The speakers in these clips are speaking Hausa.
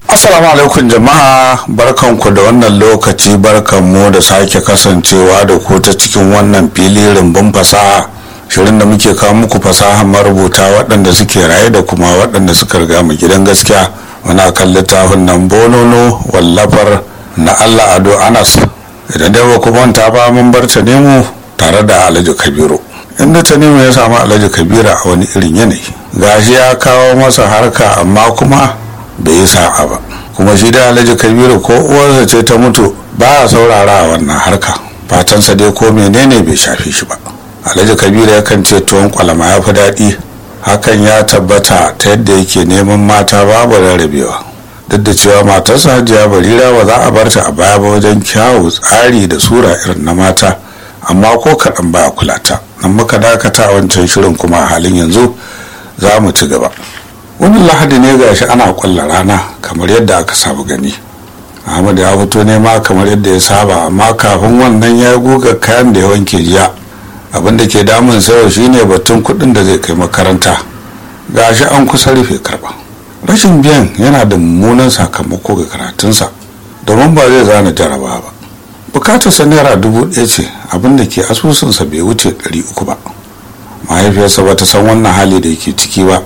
Assalamu alaikum jama'a barkanku da wannan lokaci barkanmu da sake kasancewa da ku ta cikin wannan fili rumbun fasaha shirin da muke kawo muku fasaha marubuta waɗanda suke raye da kuma waɗanda suka riga mu gidan gaskiya muna kan littafin nan bonono wallafar na Allah Ado Anas idan dai ba ku manta ba mun bar ta nemo tare da Alhaji Kabiru inda ta nemo ya samu Alhaji Kabiru a wani irin yanayi gashi ya kawo masa harka amma kuma bai yi sa'a ba kuma shi da alhaji kabiru ko uwarsa ce ta mutu ba a saurara a wannan harka fatansa dai ko menene bai shafe shi ba alhaji kabiru yakan ce tuwon kwalama ya fi daɗi hakan ya tabbata ta yadda yake neman mata babu rarrabewa duk da cewa matarsa hajiya barira ba za a bar ta a baya ba wajen kyawu tsari da sura irin na mata amma ko kaɗan ba a kula ta nan muka dakata a wancan shirin kuma a halin yanzu za mu ci gaba wani lahadi ne gashi ana kwalla rana kamar yadda aka saba gani ahmad ya fito nema kamar yadda ya saba amma kafin wannan ya guga kayan da ya wanke jiya abin da ke damun sayo shine batun kuɗin da zai kai makaranta gashi an kusa rufe karba rashin biyan yana da mummunan sakamako ga karatunsa domin ba zai zana jaraba ba bukatarsa naira dubu ɗaya ce abin da ke asusunsa bai wuce ɗari uku ba mahaifiyarsa ba ta san wannan hali da yake ciki ba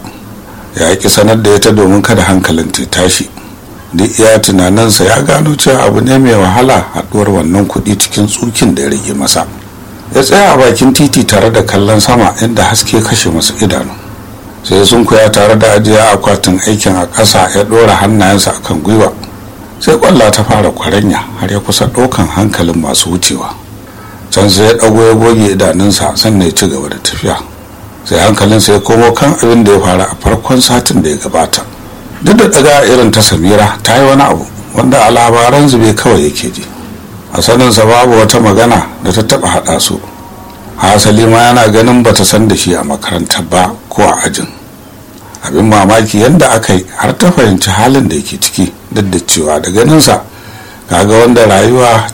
ya ki sanar da ita domin kada hankalin ta tashi duk iya tunaninsa ya gano cewa abu ne mai wahala haɗuwar wannan kuɗi cikin tsukin da ya rage masa ya tsaya a bakin titi tare da kallon sama inda haske kashe masa idanu sai sun kuya tare da ajiya akwatin aikin a ƙasa ya ɗora hannayensa akan gwiwa sai kwalla ta fara kwaranya har ya kusa ɗaukan hankalin masu wucewa can sai ya ɗago ya goge idanunsa sannan ya ci gaba da tafiya sai hankalinsa ya komo kan abin da ya faru a farkon satin da ya gabata duk da daga irin ta samira ta yi wani abu wanda a labaran zube kawai yake ji a saninsa babu wata magana da ta taba haɗa su hasali ma yana ganin bata san da shi a makaranta ba ko a ajin abin mamaki yadda aka yi har ta fahimci halin da yake ciki duk da cewa da ganinsa kaga wanda rayuwa